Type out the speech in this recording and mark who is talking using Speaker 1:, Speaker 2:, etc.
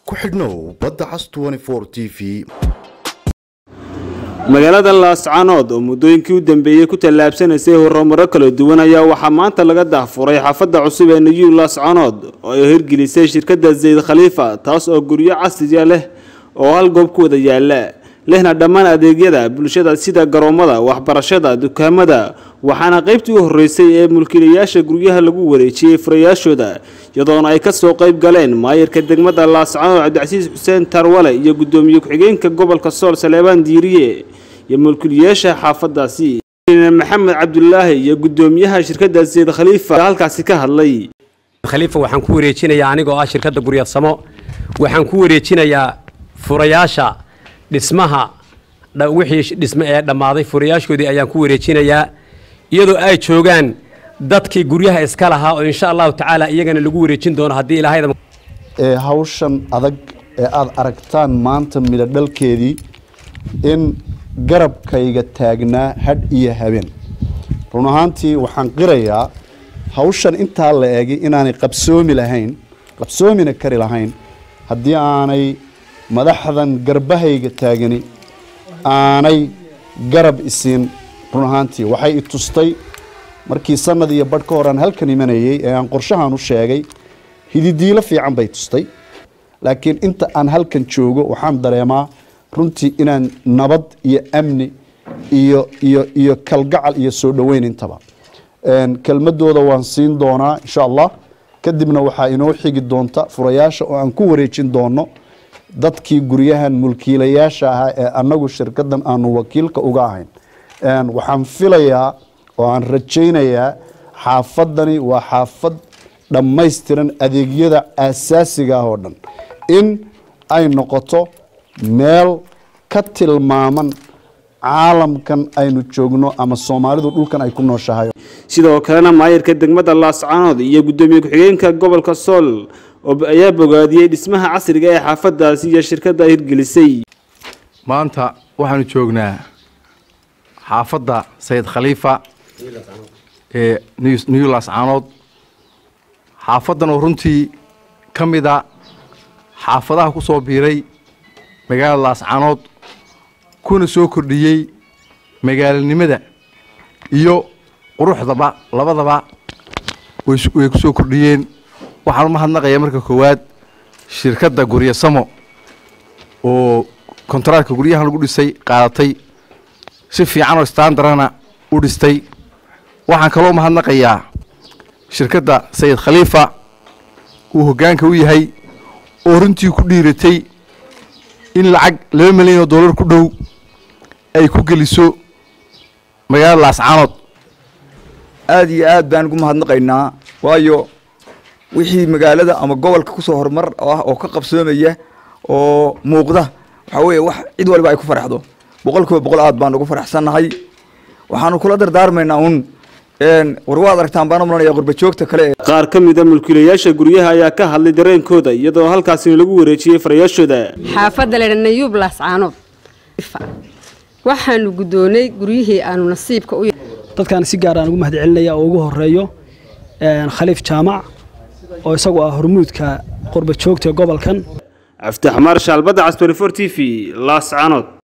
Speaker 1: ku xidhnow badda cas t v
Speaker 2: magaalada laascanood oo muddooyinkii u dambeeyey ku tallaabsanaysay horumaro kala duwan ayaa waxaa maanta laga dahfuray xaafadda cusub ee new laascanood oo ay hirgelisay shirkadda zayd khaliifa taas oo guryo casriya leh oo hal goob ku wada yaala lehna dhammaan adeegyada bulshada sida garoomada waxbarashada dukaamada waxaana qaybtii u horreysay ee mulkiilayaasha guryaha lagu wareejiyey furayaashooda iyadoona ay kasoo qayb galeen maayirka degmada laascanood cabdicasiis xuseen tarwale iyo guddoomiye ku-xigeenka gobolka sool saleebaan diiriye iyo mulkiilayaasha xaafadaasi maxamed cabdulaahi iyo guddoomiyaha shirkadda zayd khaliifa halkaasi ka hadlay
Speaker 3: khaliifa waxaan ku wareejinayaa anigoo ah shirkadda guryadsamo waxaan ku wareejinayaa furayaasha dhismaha wixii dhisme ee dhammaaday furayaashoodii ayaan ku wareejinayaa iyadoo ay joogaan dadkii guryaha iska lahaa oo insha allahu tacaala iyagana lagu wareejin doono haddii ilaahayda
Speaker 4: ee hawshan adag ee aada aragtaan maanta midho dhalkeedii in garabkayga taagnaa hadh iyo habeen run ahaantii waxaan qirayaa hawshan intaa la eegay inaanay qabsoomi lahayn qabsoomina kari lahayn haddii aanay madaxdan garbahayga taagani aanay garab isiin run ahaantii waxay i tustay markii sanad iyo badh ka hor aan halkan imanayey ee aan qorshahan u sheegay hididiilo fiican bay tustay laakiin inta aan halkan joogo waxaan dareemaa runtii inaan nabad iyo amni iyo iyo iyo kalgacal iyo soo dhoweyn intaba kelmadooda waan siin doonaa insha allah kadibna waxaa inoo xigi doonta furayaasha oo aan ku wareejin doono dadkii guryahan mulkiilayaasha ahaa ee annagu shirkadan aanu wakiilka uga ahayn waxaan filayaa oo aan rajaynayaa xaafadani waa xaafad dhammaystiran adeegyada aasaasiga ah oo dhan in ay noqoto meel ka tilmaaman caalamkan aynu joogno ama soomaalidu dhulkan ay ku nooshahay
Speaker 2: sidoo kalena maayirka degmada laascanood iyo guddoomiye ku-xigeenka gobolka sool ayaa bogaadiyey dhismaha casriga ee xaafadaasi iyo shirkadda hirgelisay
Speaker 5: maanta waxaanu joognaa xaafadda sayid khaliifa ee new laascanood xaafaddan oo runtii ka mida xaafadaha ku soo biiray magaalada laascanood kuna soo kordhiyey magaalanimada iyo quruxdaba labadaba way ku soo kordhiyeen waxaan u mahadnaqayaa marka koowaad shirkadda guryasamo oo kontaraatka guryahan lagu dhisay qaadatay si fiican oo standarana u dhistay waxaan kaloo mahadnaqayaa shirkadda sayid khaliifa uu hoggaanka u yahay oo runtii ku dhiiratay in lacag laba milyan oo dollar ku dhow ay ku geliso magaalada laascaanood
Speaker 6: aada iyo aad baan ugu mahadnaqaynaa waayo wixii magaalada ama gobolka kusoo horumar ah oo ka qabsoomaya oo muuqda waxaa weeye wax cid waliba ay ku faraxdo boqol kiiba boqol aad baan ugu faraxsannahay waxaanu kula dardaarmaynaa un war waad aragtaan baan umlanaya qurbajoogta kale
Speaker 2: qaar ka mida mulkiilayaasha guryaha ayaa ka hadlay dareenkooda iyadoo halkaasina lagu wareejiyey farayaashooda
Speaker 7: xaafadda leedha nayuub laascaanood waxaanu guddoonay guryihii aanu nasiibka u
Speaker 8: dadkaan si gaar aan ugu mahad celinaya oo ugu horeeyo khaliif jaamac oo isagu ah hormuudka qurbajoogta gobolkan
Speaker 2: aftax maarshaal badda cas t v laascanood